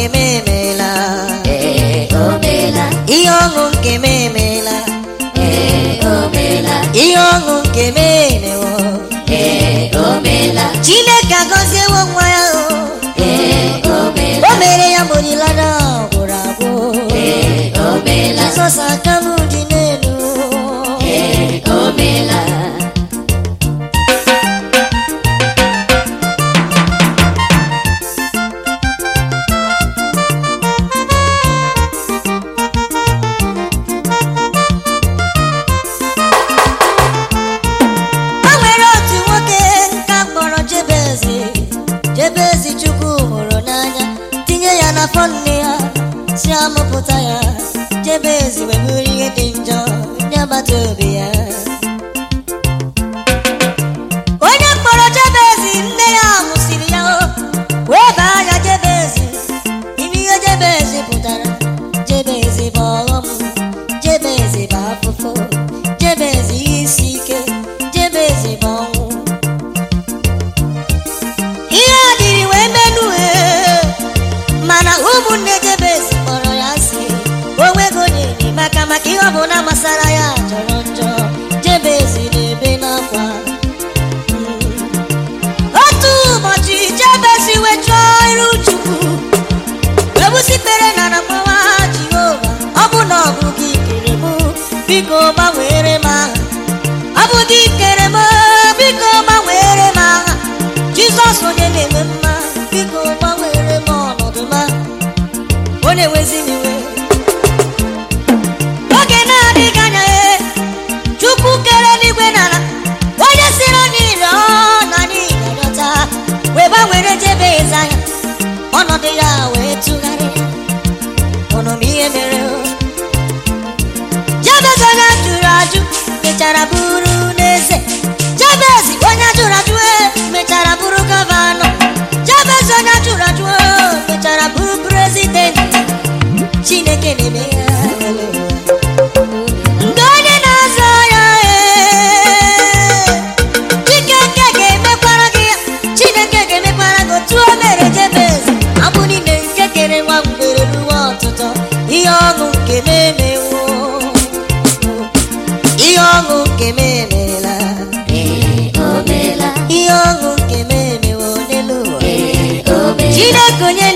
nke m emeela ee o meela ihe ọṅụ nke m emeela ee o meela ihe ọṅụ nke m emewo ee o meela chineke agọziewo nwa ya o ee o meela o mere ya mgbe olileanya gwụrụ agwụ ee o meela jizọs aka m dị n'elu ee o meela o nwere otu nwoke nka kpọrọ jebezi jebezi chukwu hụrụ n'anya tinye ya n'afọ nne ya si amụpụta ya jebezi wee bụrụ ihe dị njọ nye agbata obi ya onye kpọrọ jebezi nne ya mụsiri ya o wee baa ya jebezi ime ihe jebezi pụtara jebezi bụ ọghọm jebezi bụ afụfụ jebezi ihe isi ike jebezi bụ ọnwụ ihe a dịrị wee menue mana ụmụnne jebezi kpọrọ ya asị onwego onye enyemaka maka ihe ọbụla gbasara ya jọrọ njọ jebezi na-ebe n'akwa otu ụbọchị jebezi wee chọọ iru chukwu ebusikpere na nakpawa jehova ọ bụ na ọ bụ gị kere mụ biko gbanwere m aha ọ bụ gị kere m biko gbanwere m aha jizọs onye na-eme mma biko gbanwere m ọnọdụ ma ọ na-ewezi m iwe oge na-adịghị anya e chukwu kere eluigwe n'ala onye siri niile ọ na niile rịọta wee gbanwere jebe eze anya ọnọdụ ya wee tụgharịa ụnụ m ihe mere o jabez onye jụrụ ajụ mechara bụrụ n'eze jabez onye jụrụ ajụ e, mechara bụrụ gọvanọ jabez onye jụrụ ajụ e, mechara bụrụ prezidenti chineke na-eme ya mgbe onye na-azọ ya ee, Chineke ga-emekwara gị ya Chineke ga-emekwara gị otu o mere Jebez abụ niile nke kere nwa mgbere ruo ọtụtụ ihe ọṅụ nke m emewo ihe ọṅụ nke m emeela ee o meela ihe ọṅụ nke m emewo n'elu ụwa ee o meela Chineke onye